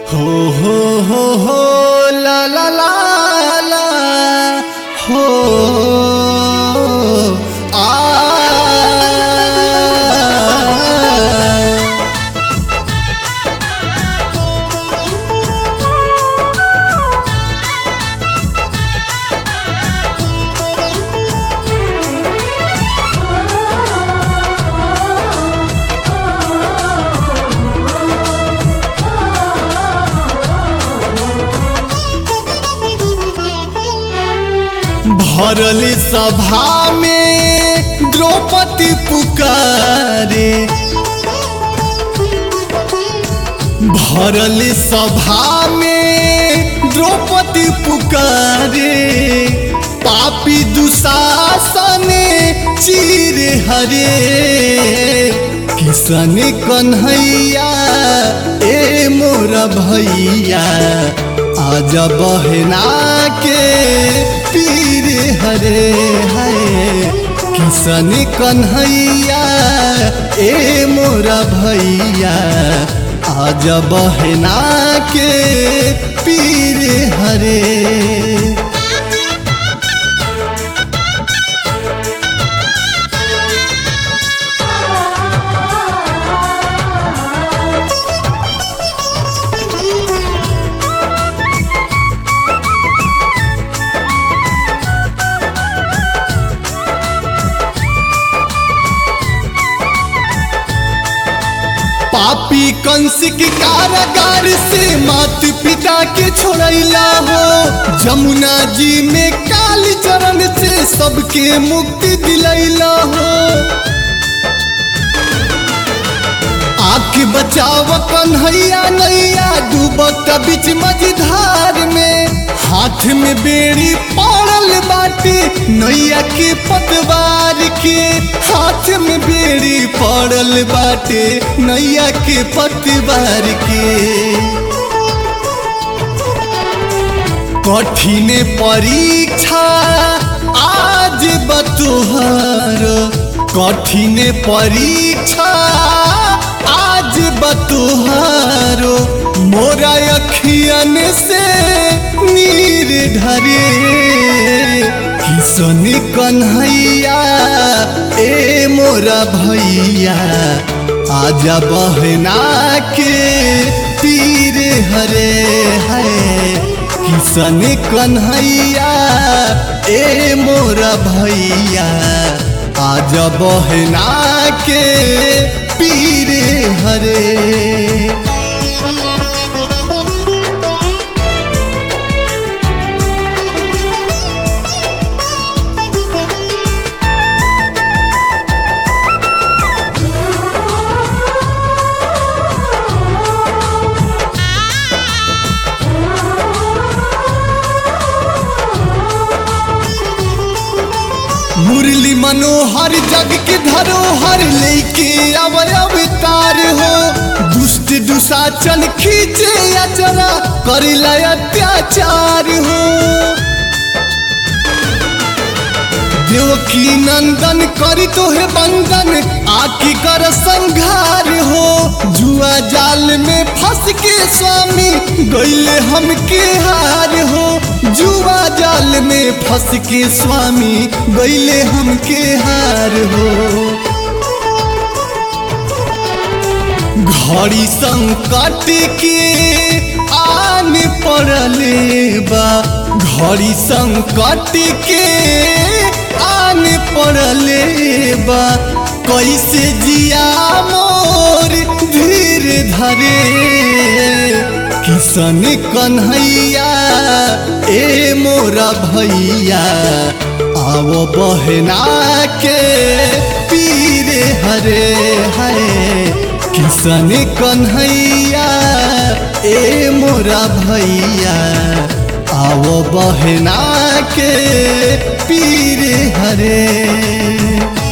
हो हो हो हो ला ला ला ला हो आ भरल सभा में द्रौपदी पुकारे भरल सभा में द्रौपदी पुकारे पापी दुशासन चीर हरे किसन कन्हैया ए मोर भैया आज बहना के पीर हरे है किसन कन्हैया ए मोरा भैया आज बहना के पीर हरे पापी कंस के कारागार से मात पिता के छोड़ैला हो जमुना जी में काली चरण से सबके मुक्ति दिलैला हो आँख बचाव कन्हैया नैया डूबत बीच मझधार में हाथ में बेड़ी पड़ल बाटे नैया के पतवार के हाथ में बेड़ी पड़ल बाटे नैया के पतवार के कठिन परीक्षा आज बतोहर कठिन परीक्षा आज बतोहारो मोरा अखियन से नीर ढरे किसन कन्हैया ए मोरा भैया आजा बहना के तीर हरे है किसन कन्हैया ए मोरा भैया आज बहना के पीर हरे मुरली मनोहर जग के धरोहर लेके अवय अवतार हो दुष्ट दुशाचन खींचे अचरा करिला अत्याचार हो देवकी नंदन करी तो है बंदन आखी कर संघार हो जुआ जाल में फंस के स्वामी गईले हमके हार हो जुआ जाल में फंस के स्वामी गईले हमके हार हो घड़ी संकट के आन पड़ले बा घड़ी संकट के आन पड़ले बा कैसे जिया मोर धीर धरे किसन कन्हैया ए मोरा भैया आओ बहना के पीर हरे है किसन कन्हैया ए मोरा भैया आओ बहना के पीर हरे